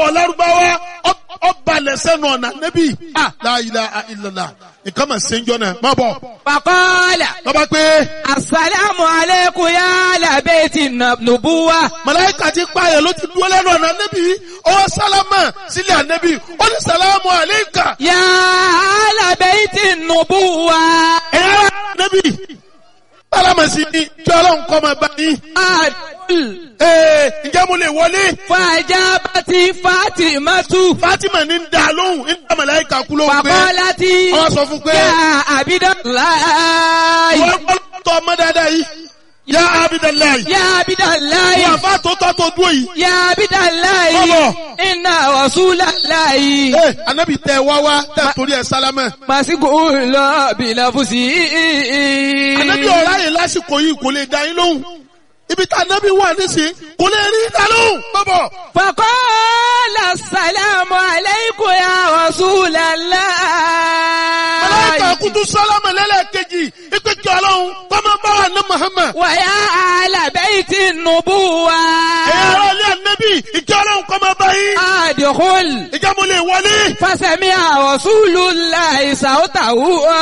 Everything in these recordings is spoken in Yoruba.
lárúbáwá ọbalẹ̀ sẹ́nu ọ̀nà nẹ́bí la ilaha illallah nǹkan mà ṣe ń jọ náà má bọ̀ Fàkọ́lá. lọ́ba pé Àsàlámù alékún yá làbẹ́ẹ̀tì nùbúwá. màláìka ti pààyàn ló ti dúró lẹ́nu ọ̀nà nẹ́bí ọwọ́ sálámà sílẹ̀ ànẹ́bí ó ní sàlámù àléékà Yá làbẹ́ẹ̀tì nùbúwá. ẹ̀yà nẹ́bí sálámà sí ni kí ọlọ́run kọ́ máa bá yín Àdúl. ee ǹjẹ́ mo lè wọlé Fàjábàtì Fátímátù. Fatima ní ń da lóhùn ń da màláìka kú lóhùn pé Fàkọ́lá tí. ọ sọ fún pé Yá Àbídọ́láì. wọ́n kọ́ tọ́ ọmọ dáadáa yìí yá Abidalayi Yá Àbídọ́láì. wọ́n àfa tó tọ́ tó dúró yìí Yá Àbídọ́láì. Bọ́bọ̀. Iná Rasúláláì. ee anabi tẹ wá wá tẹ torí ẹ sálámà Màsíkò lọ bìlàfùsì. anabi ọ̀rá yìí lásìkò yìí kò lè da yín lóhùn ibi tá anabi wà nísìnyí kò lè rí da lóhùn bọ́bọ̀ فقال السلام عليكم يا رسول الله màláìka kutu sálámà lẹ́lẹ́kejì ipe kí ọlọ́run kọ́mọ bá wà ní Muhammad ويا أهل بيت النبوة ẹ̀yà ara ilé anabi ìkí ọlọ́run kọ́mọ bá yín أدخل ìjà mo lè wọlé فسمع رسول الله صوته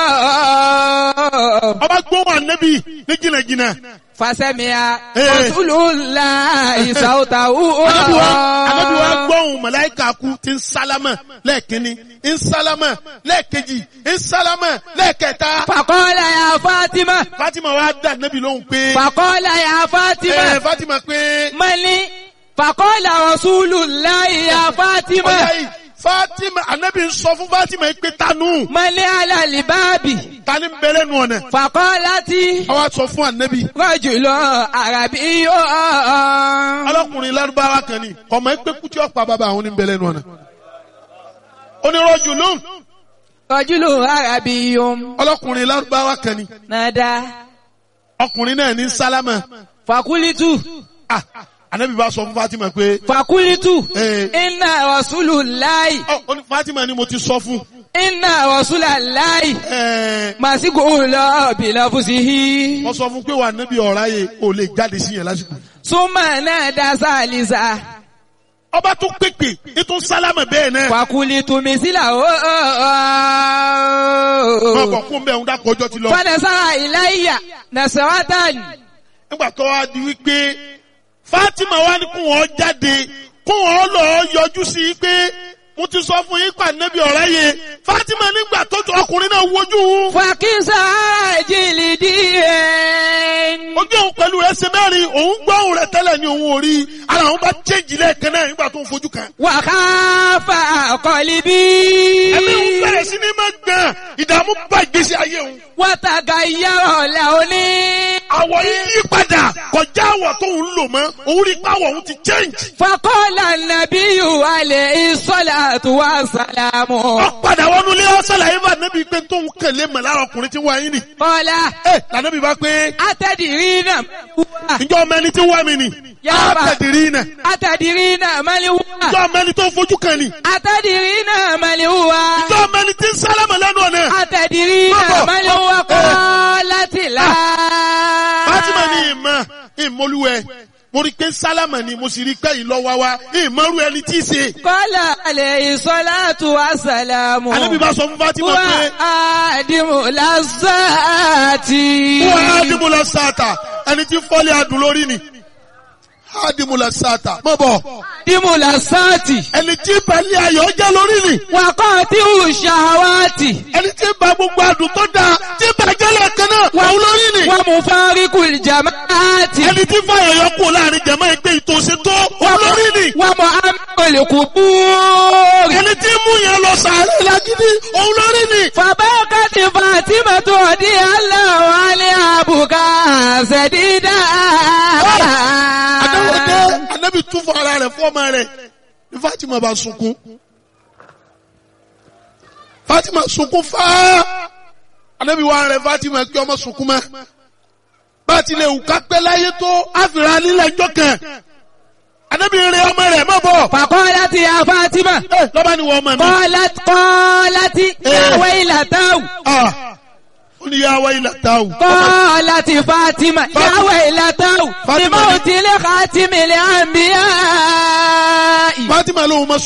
ọba gbóhùn anabi ní jìnnàjìnnà فسمع Eh. رسول الله صوته anabi wa anabi wa gbóhùn màláìka kú ti ń sálámà lẹ́ẹ̀kínní ń sálámà lẹ́ẹ̀kejì ń sálámà lẹ́ẹ̀kẹta. فقال يا فاطمة Fatima wa dá Nabi lóhùn pé فقال يا ẹ فاطمة Fatima pé mali fàkọ́lá rasulullahi ya fatima ọ̀yá yìí Fatima Anabi ń sọ fún Fatima yìí pé tanu mali alalibabi tani ń bẹ̀rẹ̀ nù ọ̀nà. fàkọ́lá tí Àwa sọ fún Anabi rọ́jùlọ àràbí yóò ọlọ́kùnrin lárúbáwá kan ni ọmọ ẹgbẹ́ kútí ọ̀pá bàbá àwọn ní bẹ̀rẹ̀ nù ọ̀nà. Onírọ̀jù lóhùn rọ́jùlọ àràbí yóò ọlọ́kùnrin lárúbáwá kan ni nàdá ọkùnrin náà ní sálámà. fàkúlítù Ah, Anabi bá sọ fún Fatima pé fàkúlítù Eh. iná rasulullahi ọ ó ní Fatima ni mo ti sọ fún. iná rasulullahi Ẹ màsíkò lọ bìlàfùsìhì wọ́n sọ fún pé wà Anabi ọ̀rá yẹ ò lè jáde sí yẹn lásìkò. súnmọ́ náà dá sálísà. Ọba tún pèpè ètò sálámà bẹ́ẹ̀ náà. Fakulitu misila o. Máa bọ̀ fún bẹ́ẹ̀ ń dákọ̀ ọjọ́ ti lọ. Fadasara ilayya nasaratan. Nígbà tó wá di wípé Fátímà wá ní kún wọn jáde kún wọn lọ yọjú sí i pé mo ti sọ fún yín pàdánù ọ̀rá yẹ. Fátímà nígbà tó ju ọkùnrin náà wojú òun. Fakisa jìlìdíyẹn. Ojú òun pẹ̀lú rẹ̀ ṣe mẹ́rin òun gbọ́ òun rẹ̀ tẹ́lẹ̀ ní òun ò rí. Ara òun bá chéjì lẹ́ẹ̀kan náà nígbà tó ń fojú kan. Wàhálà kọ̀líbí. Ẹ̀mí òun bẹ̀rẹ̀ sí ní máa gbọ̀n ìdààmú bá ìgbésí ayé òun. Wàtàgà yàrá làóní. Àwọ̀ yìí yí padà kọjá àwọ̀ tó ń lò mọ́ òun rí pàwọ̀ òun ti change. Fakọ́lá nàbíyù alẹ́ ìsọ́lá tó wà sàlámù. ọ̀padà wọnú ilé ọ̀sẹ̀ làyè bá nẹ́bí pé tóun kẹ̀lé mọ̀ lára ọkùnrin tí wọ́n ayé nì. Kọ́lá ẹ lànàbí bá pé atẹ́dìrí náà wúwà. ǹjọ́ ọmọ ẹni tí wọ́n mi nì. Yàrá. àtẹ̀dìrí nà. Atẹ́dìrí náà mẹ́lí wúwà. ǹjọ́ ọmọ ẹni tó fojú kan nì. Atẹ́dìrí náà mẹ́lí wúwà. ǹjọ́ ọmọ ẹni tí ń sálámà lẹ́nu ọ̀nà. Atẹ̀dìrí náà Bọ́bọ̀. máa ń wá kọ́ láti là. Fátímà ní ìmọ̀ ìmọ̀lúwẹ̀ mo rí i pé sálámà ni mo sì rí i pé ìlọ́wà wa ìmọ̀rú ẹni tí í ṣe. Kọ́lá alẹ́ ìsọ́látù àsàlámù. Ànábì bá sọ fún Fátímà Wà pé á dìmú lásàtì. wọ́n á dìmú lọ sáàtà ẹni tí fọ́lé adùn lórí ni. Á dìmú lọ sáàtà mọ̀ bọ̀ Dìmú lásàtì. ẹni tí pẹ̀lẹ́ ayọ̀ jẹ́ lórí ni. Wà kọ́ tí ò ṣàwátì. ẹni tí ba gbogbo adùn tó dáa tí bàjẹ́ lẹ́ẹ̀kan náà wà lórí ni. Wà mú fáríkù jàmáàtì. ẹni tí fàyà yọ kú láàrin jẹ̀mọ́ ẹgbẹ́ ìtòsí tó wà lórí ni. Wà mú amọ̀lẹ̀kù búrì. ẹni tí mú yẹn lọ sàárẹ̀ lágídí òun lórí ni. Fàbákàtì Fàtímà tó di aláwọ̀ alẹ́ àbùkà ṣẹ̀dídà. àdáwọ̀dé anábì tún fún ara rẹ̀ fún ọmọ rẹ̀ ní Fatima bá sunkún. Fatima sunkún fáá anábì wà rẹ̀ Fatima kí ọmọ sunkún mọ́. bá a ti lè wù ká pẹ́ láyé tó àfìrà nílẹ̀ ẹjọ́ kan. anábì rẹ̀ ọmọ rẹ̀ má bọ̀. Fàkọ́lá ti ya Fátímà. ẹ lọ́ba ni wọ́n ọmọ mi. Kọ́lá kọ́lá ti Eh. yàwé ìlàtàwù. Ah, ó ní yà wá ilà tá o. Kọ́lá ti Fátímà yàwé ìlàtàwù. Fátímà Bímọ ni- òtílé kàtí mi lè àmbíyá. Fatima lóhun ma